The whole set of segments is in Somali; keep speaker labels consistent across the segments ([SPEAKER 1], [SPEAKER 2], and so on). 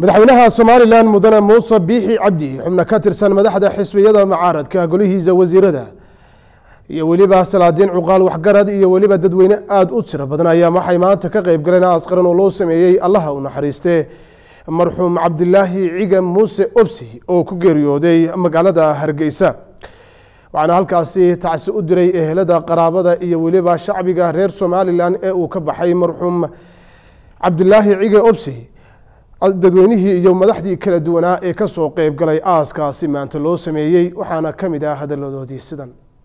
[SPEAKER 1] madaxweynaha somalilan mudane muuse biixi cabdi xubno ka tirsan madaxda xisbiyada mucaaradka golihiisa wasiirada iyo weliba salaadiin cuqaal waxgarad iyo weliba dadweyne aada u tiro badan ayaa waxay maanta ka qeyb galeen askaran oo loo sameeyey allaha u naxariiste marxuum cabdilaahi ciga muuse obsi oo ku geeriyooday magaalada hargeysa waxaana halkaasi tacsi u diray ehelada qaraabada iyo weliba shacbiga reer somalilan ee uu ka baxay marxuum cabdilaahi cige obsi dadweynihii iyo madaxdii kala duwanaa ee kasoo qeyb galay aaskaasi maanta loo sameeyey waxaana ka mid ah hadaladoodii sidan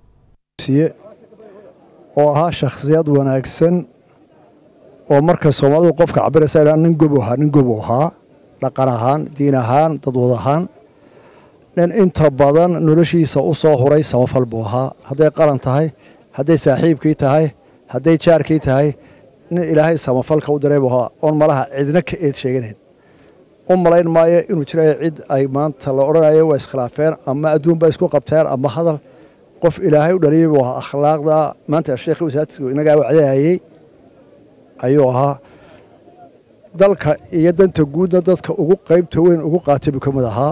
[SPEAKER 2] oo ahaa shakhsiyad wanaagsan oo marka soomaalidu qofka cabiraysa ilaa nin gobu ahaa nin gobu ahaa dhaqan ahaan diin ahaan dadwad ahaan nin inta badan noloshiisa u soo huray samafal buu ahaa hadday qaran tahay hadday saaxiibkii tahay hadday jaarkii tahay nin ilaahay samafalka u diray buu ahaa oon malaha cidna ka eed sheeganayn u malayn maayo inuu jirayo cid ay maanta la odhanayo waa iskhilaafeen ama adduunba isku qabteen ama hadal qof ilaahay u dhaliyay buu ahaa akhlaaqda maanta sheekhi wasaadku inagaa wacdahayey ayuu ahaa dalka iyo danta guudna dadka ugu qaybta weyn ugu qaatay buu ka mid ahaa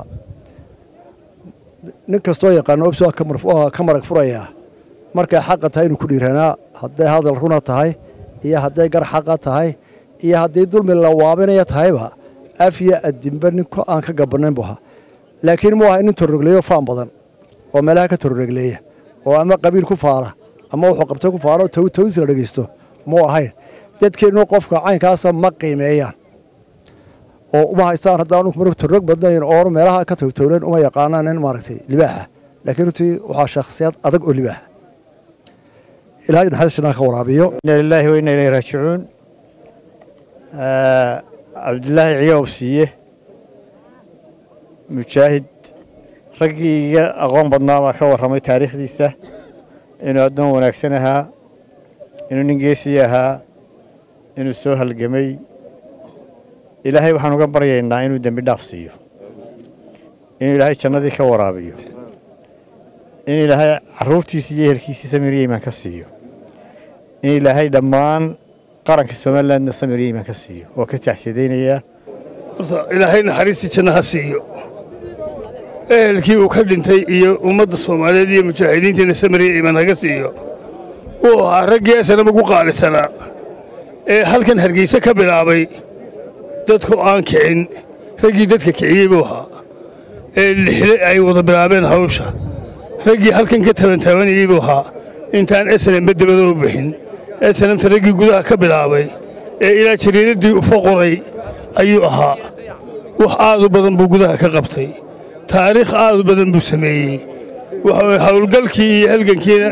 [SPEAKER 2] nin kastoo yaqaano obsi ka marag furayaa markay xaqa tahay inuu ku dhiiranaa hadday hadal runa tahay iyo hadday gar xaqa tahay iyo haddii dulmi la waabinaya tahayba afya addinba nin aan ka gabanayn buu ahaa laakiin muu aha nin torrogleeyo faan badan oo meelaha ka torrogleeya oo ama qabiil ku faara ama wuxuu qabtay ku faaro tawis la dhegeysto muu ahayn dadkeennu qofka caynkaasa ma qiimeeyaan oo uma haystaan haddaan mar torrog badnayn oo meelaha ka towtowlen uma yaqaanaan nin maaragtay libaaxa laakiin runtii waxaa shakhsiyad adag oo libaaxa ilahay naxariis janaa ka waraabiyo
[SPEAKER 3] inna lilaahi wa inna ilayhi raajicuun cabdilaahi ciga obsiiye mujaahid raggii iga aqoon badnaa baa ka warramay taariikhdiisa inuu addoon wanaagsan ahaa inuu nin geesii ahaa inuu soo halgamay ilaahay waxaan uga baryaynaa inuu dembi dhaaf siiyo inuu ilaahay jannadii ka waraabiyo in ilaahay carruurtiisii iyo ehelkiisii samiriya imaan ka siiyo in ilaahay dhammaan qaranka somalilandna samiriya imaan ka siiyo oo ka taxsiidaynayaa
[SPEAKER 4] horta ilaahay naxariistii jannaha siiyo ehelkii uu ka dhintay iyo ummadda soomaaliyeed iyo mujaahidiintiina samariya imaan haga siiyo wuu ahaa raggii asanam ugu qaalisanaa ee halkan hargeyse ka bilaabay dadku aan kicin raggii dadka kiciyey buu ahaa ee lixle ay wada bilaabeen hawsha raggii halkan ka tabantaabanayey buu ahaa intaan esanemba dabada u bixin esanemta raggii gudaha ka bilaabay ee ilaa jariiraddii ufa qoray ayuu ahaa wax aad u badan buu gudaha ka qabtay taariikh aad u badan buu sameeyey waxa howlgalkii iyo halgankiina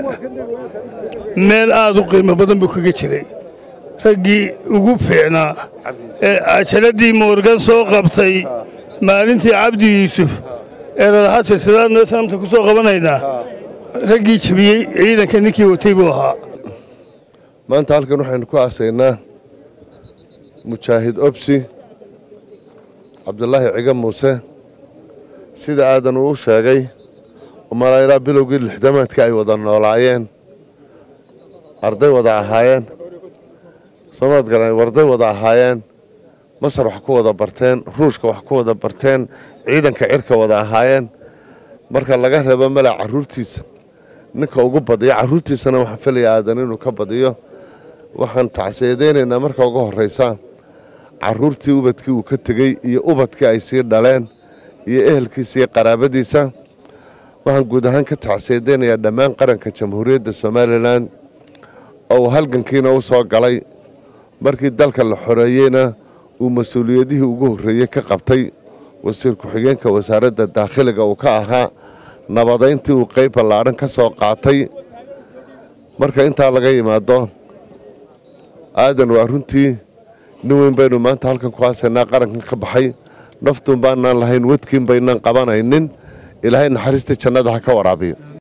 [SPEAKER 4] meel aad u qiimo badan buu kaga jiray raggii ugu fiicnaa ee cajaladii moorgan soo qabtay maalintii cabdi yuusuf ee lalahaa silsilaad noo sanamta ku soo qabanaynaa raggii jebiyey ciidanka ninkii watay buu ahaa
[SPEAKER 5] maanta halkan waxaynu ku aasaynaa mujaahid obsi cabdulaahi ciga muuse sida aadan uu sheegay umalaa bilowgii lixdamaadka ay wada noolaayeen arday wada ahaayeen soomaad garan warday wada ahaayeen masar wax ku wada barteen ruushka wax ku wada barteen ciidanka cirka wada ahaayeen marka laga reebo mala caruurtiisa ninka ugu badiyo caruurtiisana waxaan filaya aadan inuu ka badiyo waxaan tacsiidaynaynaa marka ugu horraysa caruurtii ubadkii uu ka tegey iyo ubadkii ay sii dhaleen iyo ehelkiisa iyo qaraabadiisa waxaan guud ahaan ka tacsiidaynayaa dhammaan qaranka jamhuuriyadda somalilan oo uu halgankiina u soo galay markii dalka la xoreeyeyna uu mas-uuliyadihii ugu horreeyey ka qabtay wasiir ku-xigeenka wasaaradda daakhiliga uu ka ahaa nabadayntii uu qayb ballaadhan ka soo qaatay marka intaa laga yimaado aadan waa runtii nin weyn baynu maanta halkan ku haasaynaa qarankan ka baxay naftuun baanaan lahayn wadkiin baynaan qabanaynin ilaahay naxariista jannada ha ka waraabiyo